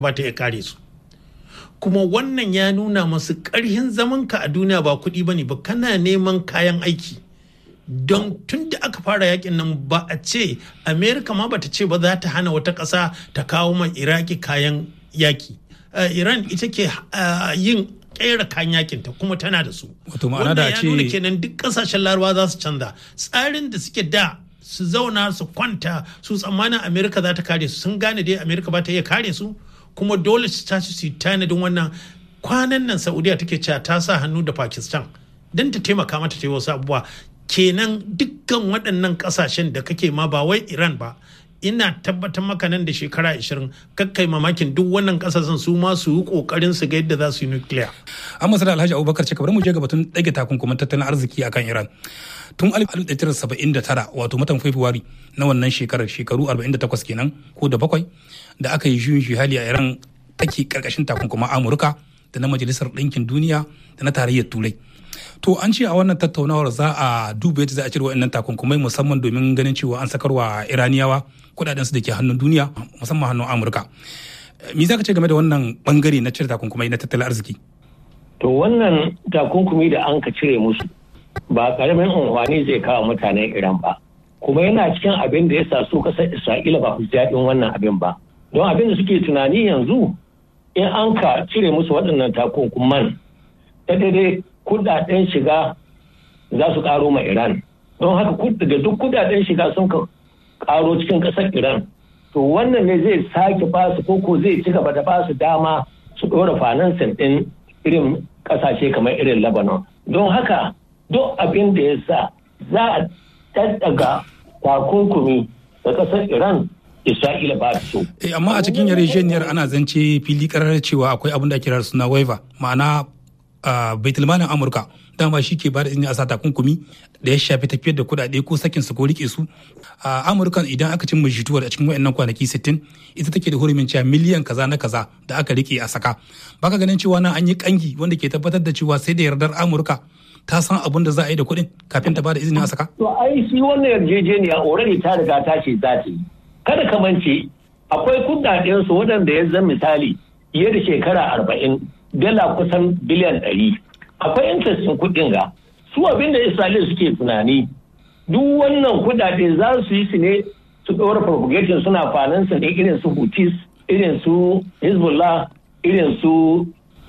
ba ta iya kare su kuma wannan ya nuna masu ƙarhin zamanka a duniya ba kuɗi ba ne ba kana neman kayan aiki don tun da aka fara yakin nan ba a ce amerika ma bata ce ba za ta hana wata ƙasa ta kawo ma iraki kayan yaki iran ita ke yin kera kayan yakinta kuma tana da su wato ma'ana da ce nuna kenan duk kasashen larabawa za su canza tsarin da suke da su zauna su kwanta su tsammanin amerika za ta kare su sun gane dai amerika ba ta iya kare su kuma dole su tashi su yi tanadin wannan kwanan nan saudiya take cewa ta sa hannu da pakistan don ta taimaka mata ta yi wasu abubuwa kenan dukkan waɗannan ƙasashen da kake ma ba wai iran ba ina tabbatar maka nan da shekara 20 kakkai mamakin duk wannan kasashen su ma su yi kokarin su ga yadda za su yi nukiliya. An masu da Alhaji Abubakar ce kamar mu je ga batun ɗage takunkuman tattalin arziki akan Iran. Tun 1979 wato matan Fabrairu na wannan shekarar shekaru 48 kenan ko da bakwai da aka yi juyin juhali a Iran take karkashin takunkuman Amurka da na Majalisar Ɗinkin Duniya da na Tarayyar Turai. To an ce a wannan tattaunawar za a duba yadda za a cire waɗannan takunkumai musamman domin ganin cewa an sakarwa Iraniyawa kudaden su da ke hannun duniya musamman hannun Amurka. Me za ka ce game da wannan bangare na cire takunkumai na tattalin arziki? To wannan takunkumi da an ka cire musu ba karamin unhwani zai kawo mutanen Iran ba. Kuma yana cikin abin da ya sa su kasar Isra'ila ba su daɗin wannan abin ba. Don abin da suke tunani yanzu in an ka cire musu waɗannan takunkuman ta daidai kudaden shiga za su karo ma Iran. Don haka da duk kudaden shiga sun ka karo cikin kasar Iran. To wannan ne zai sake basu koko zai ci gaba da basu dama su ɗora finansin ɗin irin ƙasashe kamar irin Lebanon. Don haka duk abin da ya sa za a ɗaɗɗaga takunkumi da ƙasar Iran Isra'ila ba so. Eh, amma a cikin yarjejeniyar ana zance fili karar cewa akwai abin da ake kira suna waiver ma'ana Uh, baitulmalin amurka dama shi ke bada izini a sa takunkumi da ya shafi tafiyar da kudade ko sakin su ko rike su uh, amurka idan aka cimma jituwar a cikin wayannan kwanaki 60 ita take da hurumin cewa miliyan kaza na kaza da aka rike a saka baka ganin cewa nan an yi kangi wanda ke tabbatar da cewa sai da yardar amurka ta san abin da za a yi da kuɗin kafin ta bada izini a saka to ai shi wannan yarjejeniya already ta riga ta ce za ta yi kada ka mance akwai kudaden su waɗanda ya zan misali fiye da shekara arba'in dala kusan biliyan ɗari akwai interestin kuɗin ga su abinda isra'ila suke tunani duk wannan kudade za su yi su ne su ɗora propagation suna finansa ne irin su hutis irin su hezbollah irin su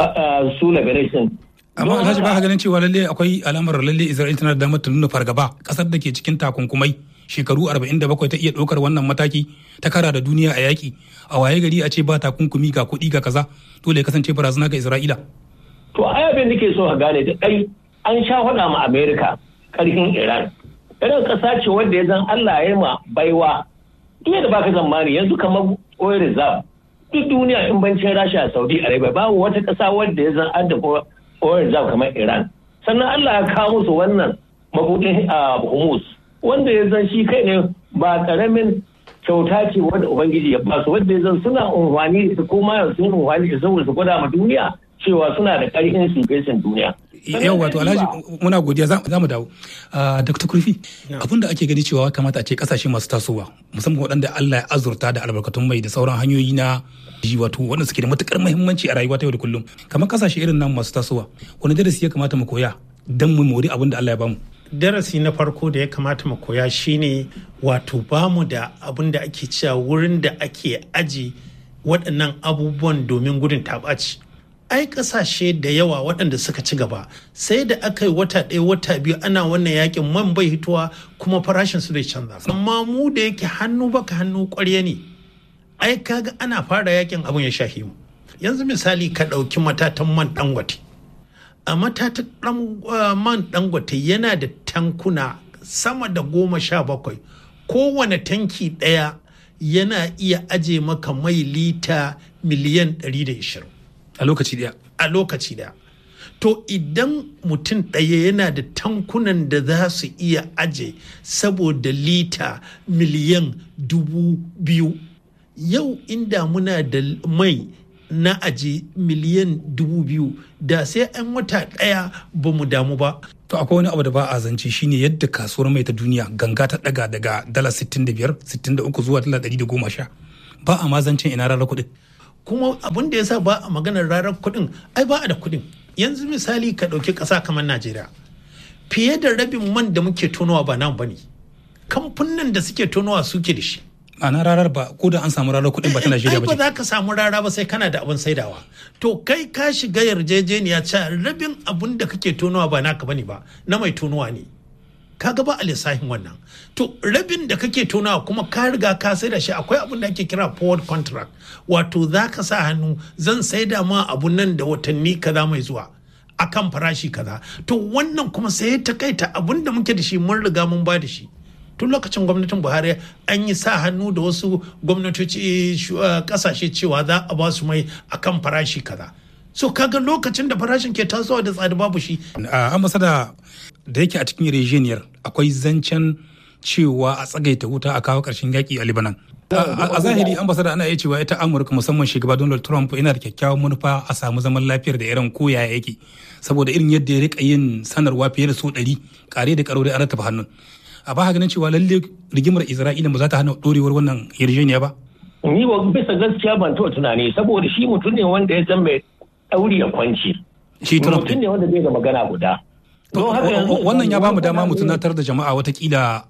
su liberation amma alhaji ba ka ganin cewa lalle akwai alamar lalle isra'ila tana da damar ta nuna fargaba kasar da ke cikin takunkumai shekaru 47 ta iya ɗaukar wannan mataki ta kara da duniya a yaƙi a waye gari a ce ba takunkumi ga kuɗi ga kaza dole ya kasance barazana ga isra'ila to ai abin da ke so ka gane da kai an sha faɗa ma america ƙarfin iran irin ƙasa ce wanda ya zan allah ya ma baiwa duk da baka zamani yanzu kamar oil reserve duk duniya in bancin rasha a saudi arabia babu wata ƙasa wanda ya zan adda oil reserve kamar iran sannan allah ya kawo musu wannan mabuɗin humus wanda ya zan shi kai ne ba karamin kyauta ce wanda ubangiji ya basu wanda ya zan suna unhwani da ko ma sun unhwani da saboda su gwada ma duniya cewa suna da karfin shugaban duniya yau wato alhaji muna godiya za mu dawo dr kurfi abin da ake gani cewa kamata a ce kasashe masu tasowa musamman waɗanda allah ya azurta da albarkatun mai da sauran hanyoyi na ji wato wanda suke da matukar muhimmanci a rayuwa ta yau da kullum kamar kasashe irin nan masu tasowa wani darasi ya kamata mu koya don mu mori abin da allah ya bamu darasi na farko da ya kamata mu koya shine wato bamu da abin da ake cewa wurin da ake aji waɗannan abubuwan domin gudun taɓaci ai ƙasashe da yawa waɗanda suka ci gaba sai da aka yi wata ɗaya wata biyu ana wannan yakin man bai hituwa kuma farashin su zai canza amma mu da yake hannu baka hannu ƙwarya ne ai kaga ana fara yakin abin ya shahi mu yanzu misali ka ɗauki matatan man dangote a matatan man dangote yana da tankuna sama da goma sha bakwai kowane tanki ɗaya yana iya aje maka mai lita miliyan 120 a lokaci daya a lokaci daya to idan mutum ɗaya yana da tankunan da za su iya aje saboda lita miliyan dubu biyu yau inda muna da mai na aje miliyan dubu biyu da sai an wata ɗaya ba mu damu ba. To akwai wani abu da ba a zance shine yadda kasuwar mai ta duniya ganga ta daga daga dala 65 63 zuwa dala 110 ba a ma zancen ina rara kuɗi. kuma abin da ya sa ba a maganar rarar kuɗin ai ba a da kuɗin yanzu misali ka ɗauki ƙasa kamar najeriya fiye da rabin man da muke tonowa ba nan ba ne kamfanin da suke tonowa suke da shi ana rarar ba ko da an samu rarar kuɗin ba ta Najeriya ba ba za ka samu rara ba sai kana da abin saidawa to kai ka shiga yarjejeniya cewa rabin abin da kake tonowa ba naka bane ba na mai tonowa ne kaga ba a lissafin wannan to rabin da kake tonawa kuma ka riga ka sai da shi akwai abin da ake kira forward contract wato za ka sa hannu zan saida ma abun nan da watanni kaza mai zuwa akan farashi kaza to wannan kuma sai ta kaita abun da muke da shi mun riga mun ba da shi tun lokacin gwamnatin buhari an yi sa hannu da wasu gwamnatoci kasashe cewa za a ba su mai akan farashi kaza so kaga lokacin da farashin ke tasowa da tsada babu shi a ambasada da yake a cikin rejeniyar akwai zancen cewa a tsagaita wuta a kawo ƙarshen yaƙi a libanan a zahiri ambasada ana iya cewa ita amurka musamman shugaba donald trump yana da kyakkyawan manufa a samu zaman lafiyar da iran ko yaya yake saboda irin yadda ya rika yin sanarwa fiye da so ɗari kare da karo da an rattaba hannun a ba ganin cewa lalle rigimar isra'ila ba za ta hana dorewar wannan yarjejeniya ba ni ba bisa gaskiya ban taɓa tunani saboda shi mutum ne wanda ya san mai ɗauri ya kwanci shi trump mutum ne wanda bai da magana guda wannan ya bamu dama mu tunatar da jama'a watakila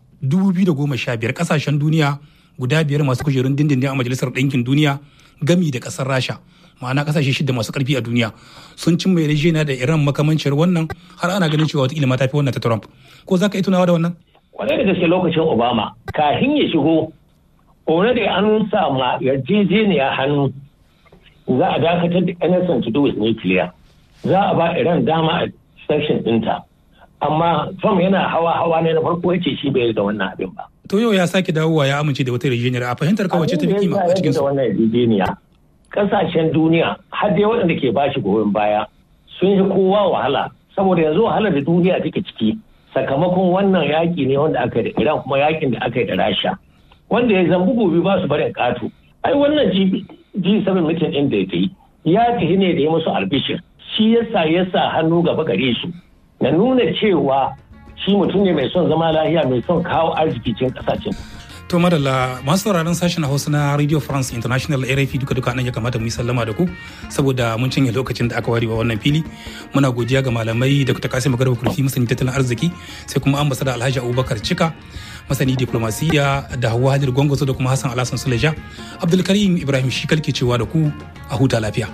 2015 kasashen duniya guda biyar masu kujerun dindindin a majalisar ɗinkin duniya gami da ƙasar rasha ma'ana kasashe shida masu ƙarfi a duniya sun cimma yarjejeniya da iran makamancin wannan har ana ganin cewa watakila ma tafi wannan ta trump ko za ka yi tunawa da wannan kwarai da gaske lokacin obama kafin ya shigo already an sama yarjejeniya hannu za a dakatar da anything to do with nuclear za a ba iran dama a section ɗinta amma trump yana hawa hawa ne na farko yace shi bai da wannan abin ba to yau ya sake dawowa ya amince da wata yarjejeniyar a fahimtar kawai ce ta fi kima a cikin su wannan yarjejeniya kasashen duniya har dai waɗanda ke bashi goyon baya sun yi kowa wahala saboda yanzu wahalar da duniya take ciki sakamakon wannan yaƙi ne wanda aka yi da iran kuma yaƙin da aka yi da rasha wanda ya zambu gobe ba su barin ƙato ai wannan g7 mutum ɗin da ya yi ya tafi ne da ya musu albishir shi yasa ya sa hannu gaba gare su na nuna cewa shi mutum ne mai son zama lahiya mai son kawo arziki cikin ƙasashen To madalla masu sauraron sashen Hausa na Radio France International RFI duka duka nan ya kamata mu yi sallama da ku saboda mun cinye lokacin da aka ware wa wannan fili. Muna godiya ga malamai da kuta kasi magarba kurfi masani tattalin arziki sai kuma ambasada Alhaji Abubakar Cika masani diplomasiya da Hauwa Hadir Gongoso da kuma Hassan Alhassan Suleja. Abdulkarim Ibrahim Shikal ke cewa da ku a huta lafiya.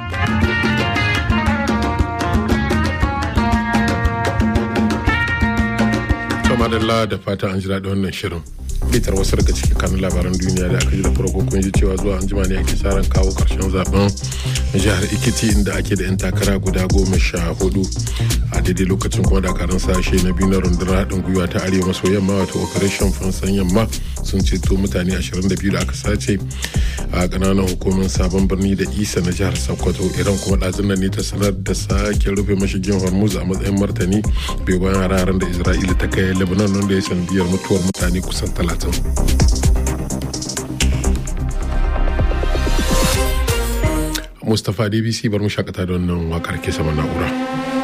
Madalla da fata an ji daɗin wannan shirin. bitar wasu daga cikin kanun labaran duniya da aka ji da farko kun ji cewa zuwa anjima ne ake sa ran kawo karshen zaben jihar ikiti inda ake da 'yan takara guda goma sha hudu a daidai lokacin kuma dakarun sashe na biyu na rundunar haɗin gwiwa ta arewa maso yamma wato operation fansan yamma sun ceto mutane 22 da aka sace a ƙananan hukumar sabon birni da isa na jihar sokoto iran kuma ɗazun nan ne ta sanar da sake rufe mashigin hormuz a matsayin martani bai bayan hararen da isra'ila ta kai lebanon wanda ya sanadiyar mutuwar mutane kusan talatin Mustapha DBC bar mu shakata da wannan wakar ke sama na'ura.